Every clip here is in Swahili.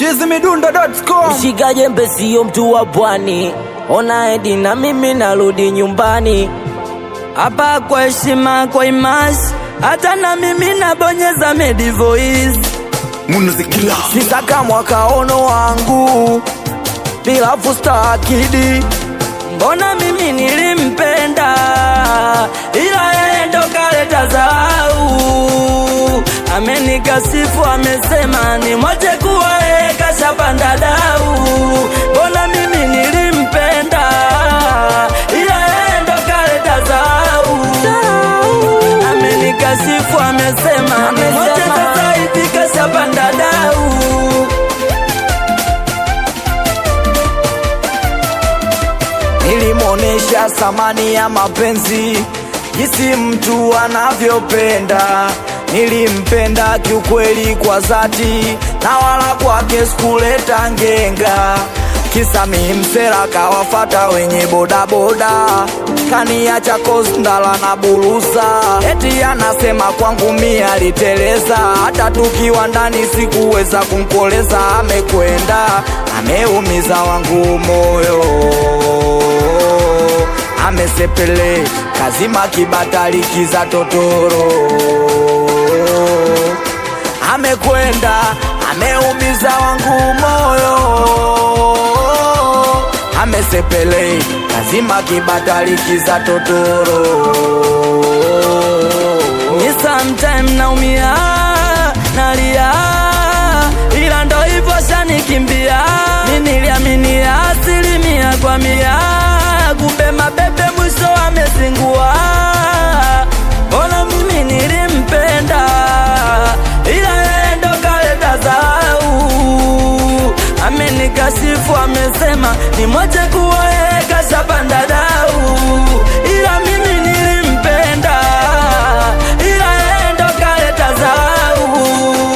chizimidundo.com Shika jembe sio mtu wa pwani, ona edi na mimi narudi nyumbani. Hapa kwa heshima, kwa imasi, hata na mimi nabonyeza medi voice. munuzikila Sisaka mwaka ono wangu bila fusta akidi, mbona mimi nilimpenda, ila yeye ndo kaleta zau. Amenikasifu, amesema ni mwache kuwa yeye kashapanda dau. Mbona mimi nilimpenda, ila yeye ndo kaleta zau. Amenikasifu, amesema ni mwache sasa hivi kashapanda dau. nilimwonesha thamani ya mapenzi jinsi mtu anavyopenda nilimpenda kiukweli kwa dhati na wala kwake sikuleta ngenga kisa mimsera kawafata wenye bodaboda kaniacha kosndala na buruza eti anasema kwangu mi aliteleza hata tukiwa ndani sikuweza kumkoleza amekwenda ameumiza wangu moyo amesepele kazima kibatali za totoro amekwenda ameumiza wangu moyo amesepele kazima kibatali za totoro Ni sometime naumia nalia, ila ndo hivyo shanikimbia. Mi niliaminia asilimia kwa mia, kumbe mabebe mwisho amezingua. Mbona mimi nilimpenda, ila yeye ndo kaleta zau. Amenikashifu, amesema ni moja kuwa yeye kashapanda dau, ila mimi nilimpenda, ila yeye ndo kaleta zau.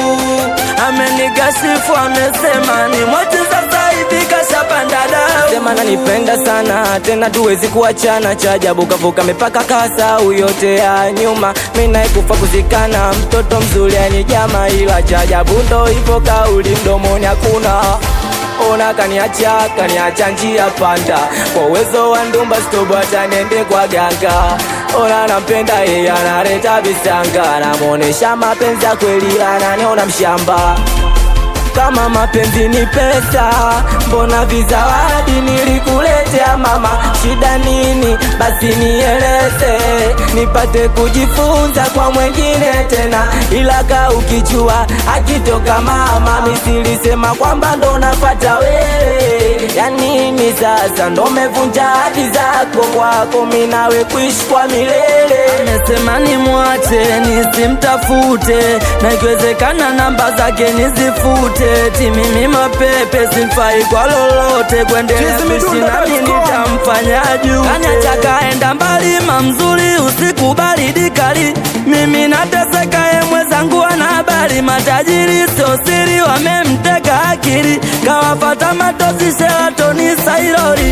Amenikashifu, amesema ni moja sasa hivi kashapanda dau. Sema nanipenda sana tena tuwezi kuachana, cha ajabu kavuka mipaka kasau yote ya nyuma, mimi naye kufa kuzikana, mtoto mzuri yani jama, ila cha ajabu ndo hivyo, kauli mdomoni hakuna ona kaniacha kaniacha njia panda kwa uwezo wa ndumba stobo hata niende kwa ganga ona nampenda yeye analeta visanga namuonesha mapenzi ya kweli ananiona mshamba kama mapenzi ni pesa, mbona vizawadi nilikuletea mama? Shida nini? Basi nieleze, nipate kujifunza kwa mwengine tena, ila ka ukijua akitoka mama, misilisema kwamba ndo napata wewe. Ya nini sasa? Ndo mevunja hadi zako kwako, mi nawe kuishi kwa milele. Amesema nimwache nisimtafute, na ikiwezekana namba zake nizifute. Ti mimi mapepe simfai kwa lolote, kuendelea kuishi nami nitamfanya juu. Kaniacha kaenda mbali, mamzuri usiku baridi kali, mimi nateseka, ye mwenzangu ana habari, matajiri sio siri, wamemteka akili, kawafata matosi Sheratoni Sairori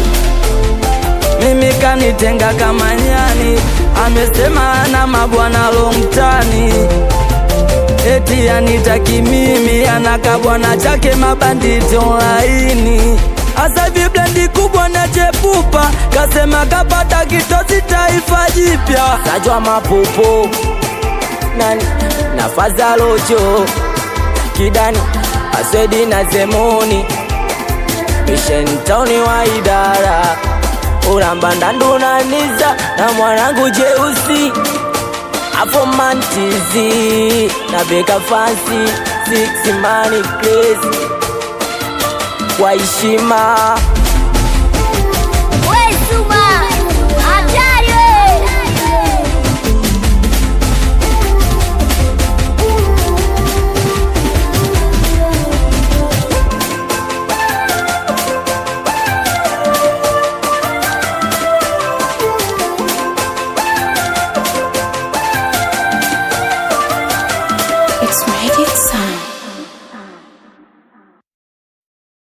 mimi kanitenga kama nyani, amesema ana mabwana longtani, eti anitaki mimi, anaka bwana chake mabanditi online. Asa hivi blendi kubwa na chepupa, kasema kapata kitosi taifa jipya, sajwa mapopo nani nafasi alocho kidani asedi na zemoni Mission Town wa idara uramba ndunaniza na mwanangu jeusi afomantizi na beka fansi six money place kwa heshima